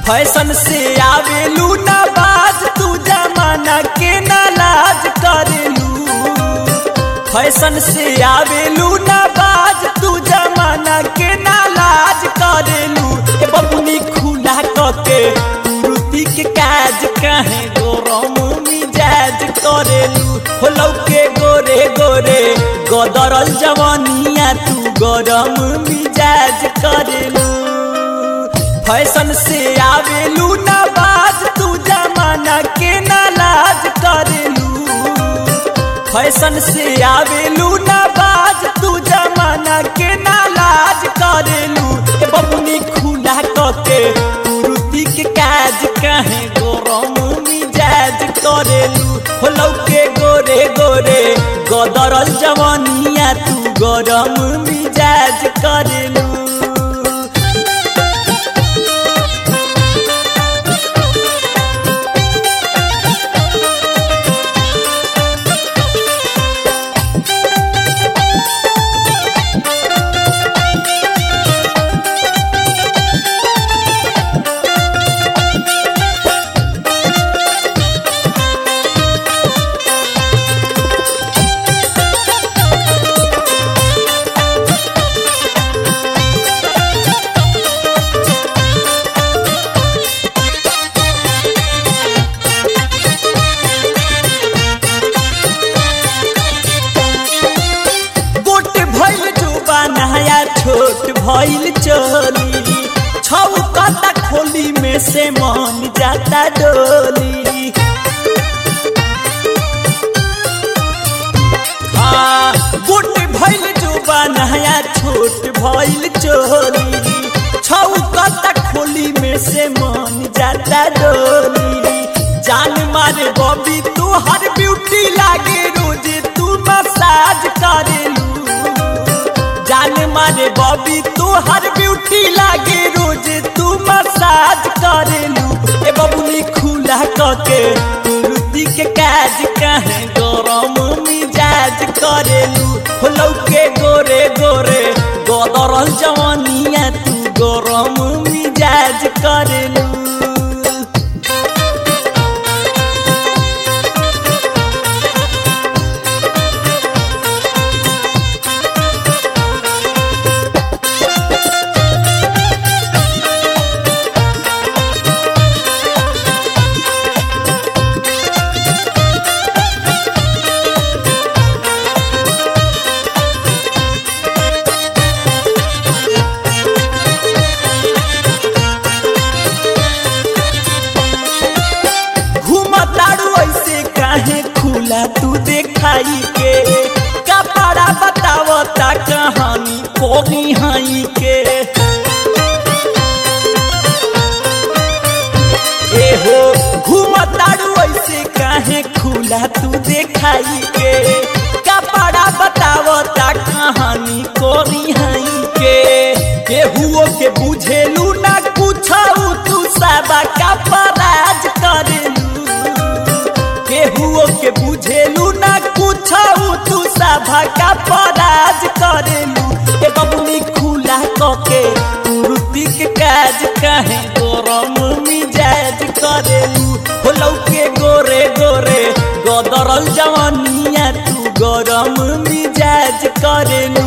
fashion से आवेलू ना बाज तू जमाना के ना लाज करेलू फैशन से आवेलू ना बाज तू जमाना के ना लाज करेलू ए बबुनी खुला कके तुरुती के काज काहे गोरम मिजाज करेलू हो लौके गोरे गोरे गदरल जवानिया तू गरम मिजाज करेलू फैशन से आवेलू ना बाज तू जमाना के ना लाज करेलू फैशन से आवेलू ना बाज तू जमाना के ना लाज करेलू ए बबुनी खुला कके तुरुती के काज काहे गोरम मिजाज करेलू हो लौके गोरे गोरे गदरल जवानिया तू गरम मिजाज करेलू गोट भइल जुबा नया छोट भइल चोली छौ कता खोली में से मन जाता डोली हाँ गोट भइल जुबा नया छोट भइल चोली छौ कता खोली में से मन जाता डोली जान मारे बबी तू हर ब्यूटी लागे रोज तू मसाज करेलू जान मारे बबी तू हर ब्यूटी लागे रोज तू मसाज करेलू ए बबुनी खुला कके तुरुती के काज काहे गरम मिजाज करेलू हो लौके गोरे गोरे गदरल जवानिया तू गरम मिजाज करेलू घूमतारू ऐसे काहे खुला तू देखाई के कपड़ा बतावता कहानी कोनी हाई के ए हो घूमतारू ऐसे काहे खुला तू देखाई के कपड़ा बतावता कहानी कोनी हाई के केहुओ के बुझेलू ना कुछ तू सबा कपराज करेलू केहुओ के बुझेलू ना कुछ तू सभा का पराज करेलू ए बबुनी खुला कके तुरुती के काज काहे गरम मिजाज करेलू हो लौके गोरे गोरे गदरल जवानिया तू गरम मिजाज करेलू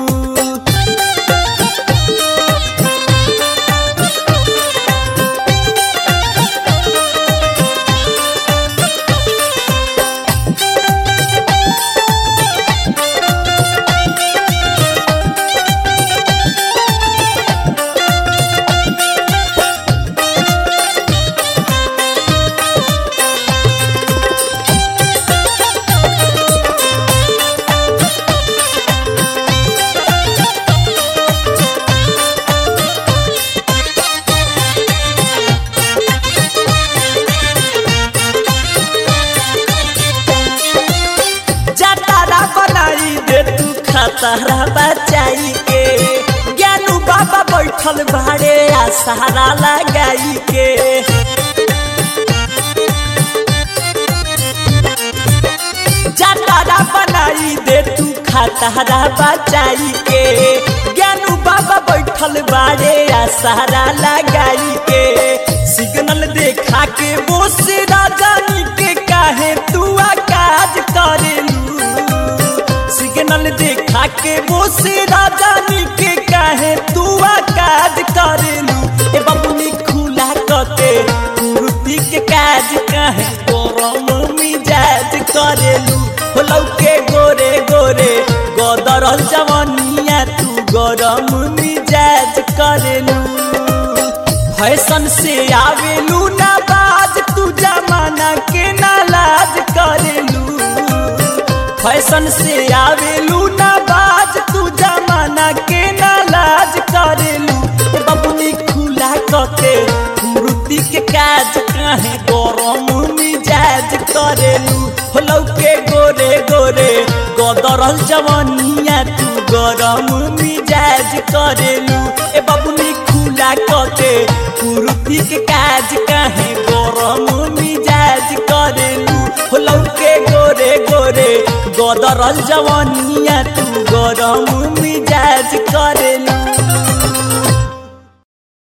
जतारा बनाई दे तू खतरा बचाई के ज्ञानू बाबा बैठल भाड़े आ सहारा लगाई के जतारा बनाई दे तू खतरा बचाई के ज्ञानू बाबा बैठल बाड़े आ सहारा लगाई के देखा के बोस राजानी के काहे तू काज करेलू सिग्नल देखा के बोस राजानी के काहे तू काज करेलू ए बबुनी खुला कके कुर्ती के काज काहे गरम मिजाज करेलू हो लौके गोरे गोरे गदरल जवनिया तू गरम मिजाज करेलू फैशन से आवेलू ना बाज तू जमाना के नालाज करेलू फैशन से आवेलू ना बाज तू जमाना के नालाज करेलू ए बबुनी खुला कके मृति के काज काहे गरम मिजाज करेलू हो लौके गोरे गोरे गदरल जवनिया तू गरम मिजाज करेलू ए बबुनी खुला कके कुर्ती के काज काहे गरम मिजाज करेलू हो लौके गोरे गोरे गदरल जवनिया तू गरम मिजाज करेलू